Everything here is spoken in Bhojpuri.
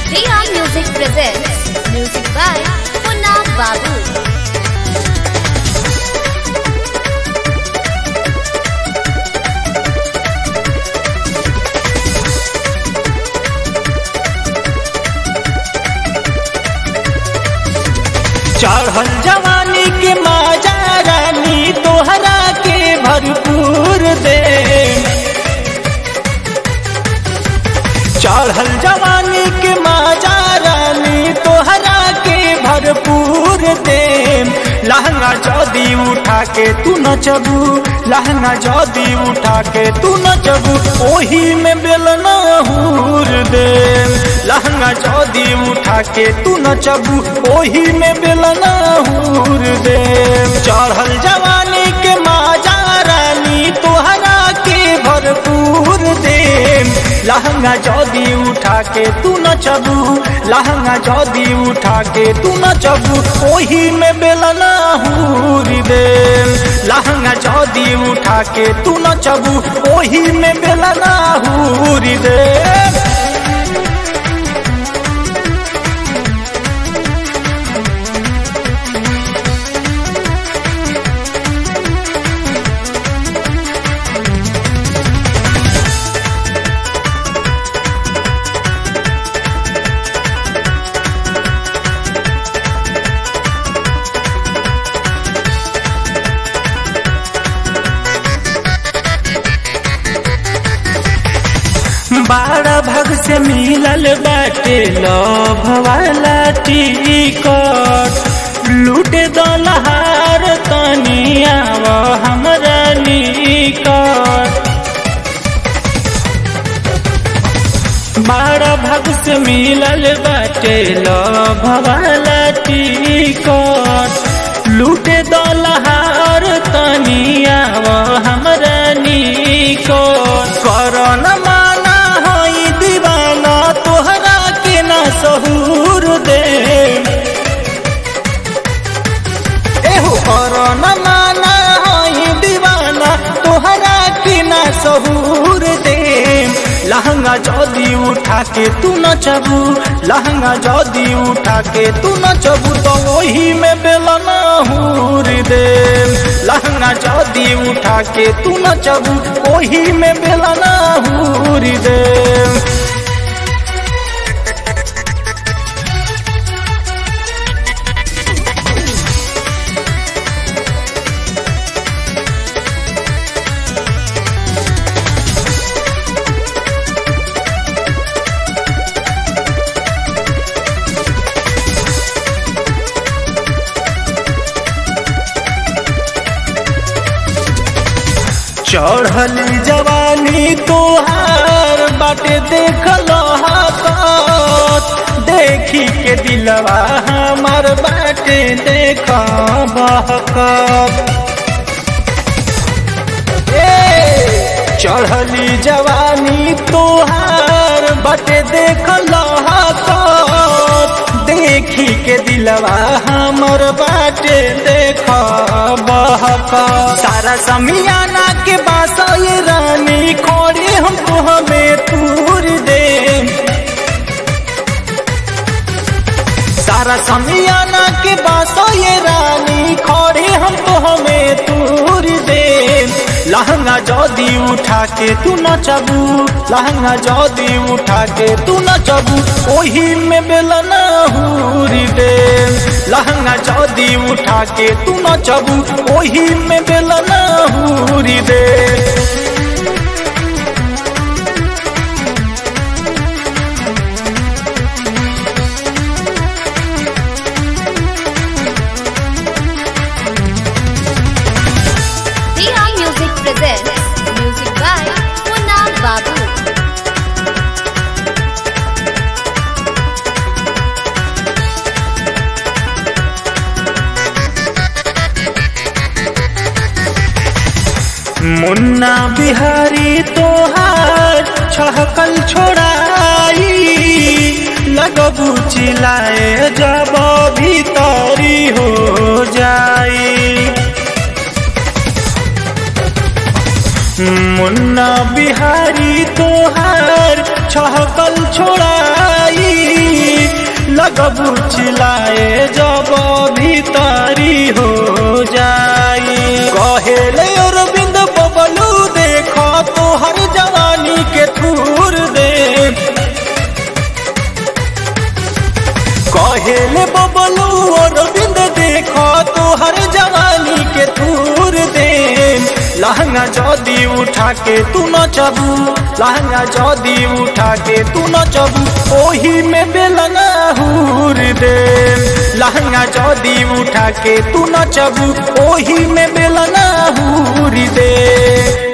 Riya Music presents music by Punna Babu. चढ़ल जवानी के माजा रानी तोहरा के भरपूर दे चढ़ल जवानी के माजा रानी तोहरा के भरपूर दे लहंगा जदी उठा के तू नचबू लहंगा जदी उठा के तू नचबू ओही में बेलना हूर दे लहंगा जदी उठा के तू नचबू ओही में बेलना हूर दे चढ़ल जवानी के माजा रानी तोहरा के भरपूर दे लहंगा जदी उठा के तू नचबू लहंगा जदी उठा के तू नचबू ओही में बेलना हूर दे लहंगा जदी उठा के तू नचबू ओही में बेलना हूर दे बारह भग से मिलल बाटे लभ वाला टिकट लूटे दलहार तनी आव हमरा निकट बारह भग से मिलल बाटे लभ वाला टिकट लूटे दलहार तनी आव हमरा निकट करन माना हई दीवाना तोहरा के ना सहूर दे एहो करन माना हई दीवाना तोहरा के ना सहूर दे लहंगा जदी उठा के तू नचबू लहंगा जदी उठा के तू नचबू तो वही में बेलना हूर दे लहंगा जदी उठा के तू नचबू वही में बेलना हूर दे चढ़ली जवानी तोहार बाटे देख देखी के दिलवा हमार बाटे देख बहकत ए चढ़ली जवानी तोहार बाटे देख देखी के दिलवा हमर बाटे देख बहक सारा समियाना के बास ये रानी खोरे हम तो हमें तूर दे सारा समियाना के बास ये रानी खोरे हम तो हमें तूर दे लहंगा जदी उठा के तू नचबू लहंगा जदी उठा के तू नचबू ओही में बेलना हूरी दे लहंगा जदी उठा के तू नचबू ओही में बेलना हूरी दे Riya Music presents music by Punna Babu. मुन्ना बिहारी तोहार छहकल छोड़ाई लगबू चिल्लाए जब भीतरी हो जाई मुन्ना बिहारी तोहार छहकल छोड़ाई लगबू चिलाए जब भीतरी हो जाई कहेले अरविंद बबलू देख तोहर जवानी के थूर दे कहेले बबलू अरविंद देख तोहर जवानी के थूर दे लहंगा जदी उठा के तू नचबू लहंगा जदी उठा के तू नचबू ओही में बेलना हूर दे लहंगा जदी उठा के तू नचबू ओही में बेलना हूर दे